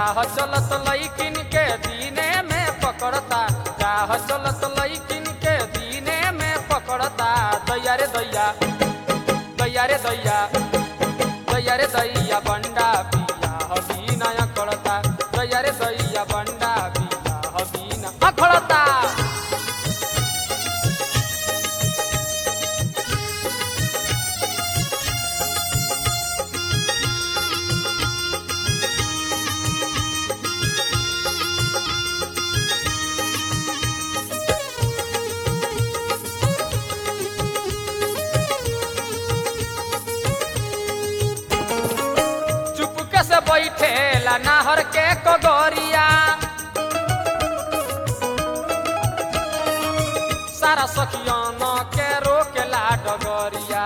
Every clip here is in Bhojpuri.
राह चलत लईकिन के दीने में पकड़ता राह चलत लईकिन के दीने में पकड़ता दैया रे दैया दैया रे दैया दैया रे दैया बंडा पिया हबीना अकड़ता दैया रे दैया बंडा पिया हबीना अकड़ता चुपके से बैठेला नाहर के कगोरिया सारा सखियन के रोकेला डगरिया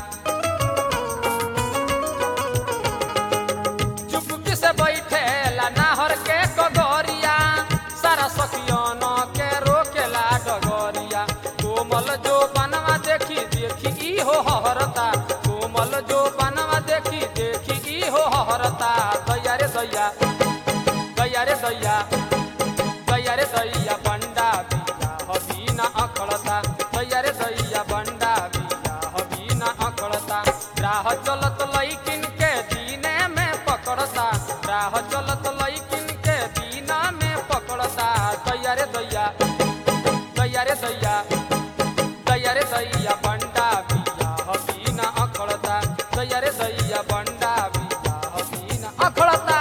चुपके से बैठेला नाहर के कगोरिया सारा सखियन के रोकेला डगरिया कोमल जो बनवा देखी देखी ई हो हरता कोमल जो बनवा देखी देखी ई हो हरता दैया रे दैया दैया रे दैया दैया रे दैया बंडा बिया हबीना अकड़ता दैया रे दैया बंडा बिया हबीना अकड़ता राह चलत लईकिन के दीने में पकड़ता राह चलत लईकिन के दीना में पकड़ता दैया रे दैया दैया रे दैया दैया रे दैया बंडा बिया हबीना अकड़ता दैया रे दैया बंडा बिया हबीना अकड़ता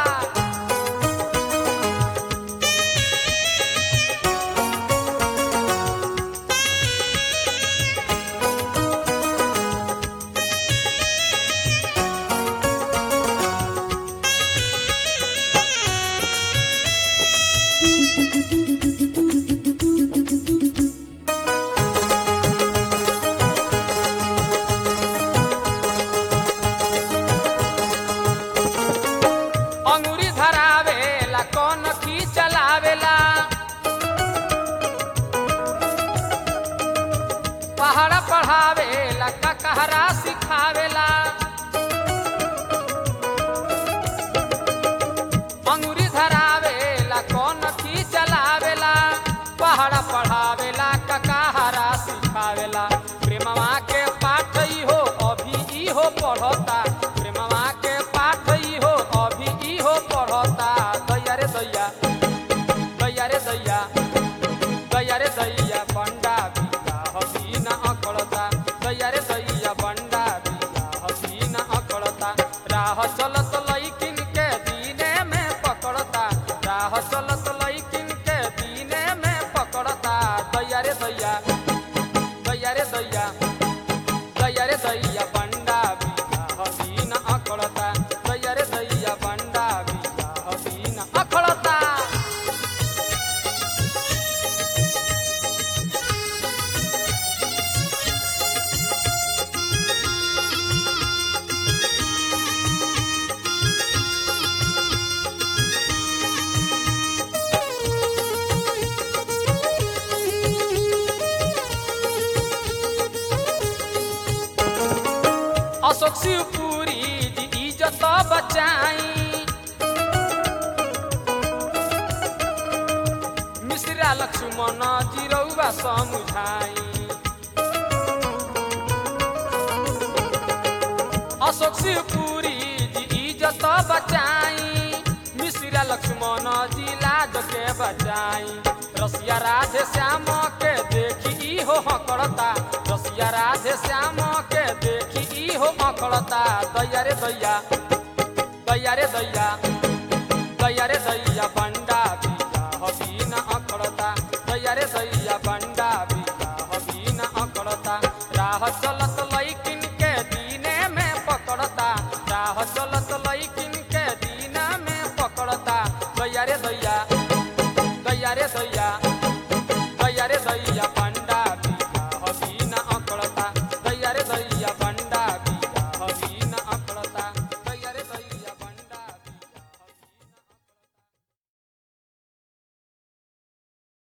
अंगुरी धरावेला कौन की चलावेला पहाड़ पढ़ावेला ककहरा सिखावेला अंगुरी धरावेला कौन की चलावेला पहाड़ पढ़ावेला ककहरा सिखावेला प्रेमवा के पाठ ई हो अभी ई हो पढ़ता प्रेमवा के पाठ ई हो अभी ई हो पढ़ता दैया रे दैया दैया रे दैया दैया रे दैया बंडा बिया हबीना अकड़ता दैया रे दैया बंडा बिया हबीना अकड़ता राह चलत लईकिन के दीने में पकड़ता राह चलत लईकिन के दीने में पकड़ता दैया रे दैया दैया रे दैया दैया रे दैया बंडा बिया हबीना अकड़ता दैया रे दैया बंडा बिया हबीना अकड़ता अशोक शिवपुरी जी इज्जत बचाई मिश्रा लक्ष्मण जी रउआ समुझाई अशोक शिवपुरी जी इज्जत बचाई मिश्रा लक्ष्मण जी लाज के बचाई रसिया राधे श्याम के देखी ई हो हकड़ता रसिया राधे श्याम के देखी ई हो हकड़ता दैया रे दैया दैया रे दैया दैया रे दैया बंडा बिया हबीना अकड़ता दैया रे दैया बंडा बिया हबीना अकड़ता राह चलत लईकिन के दीने में पकड़ता राह चलत लईकिन के दीना में पकड़ता दैया रे दैया दैया रे दैया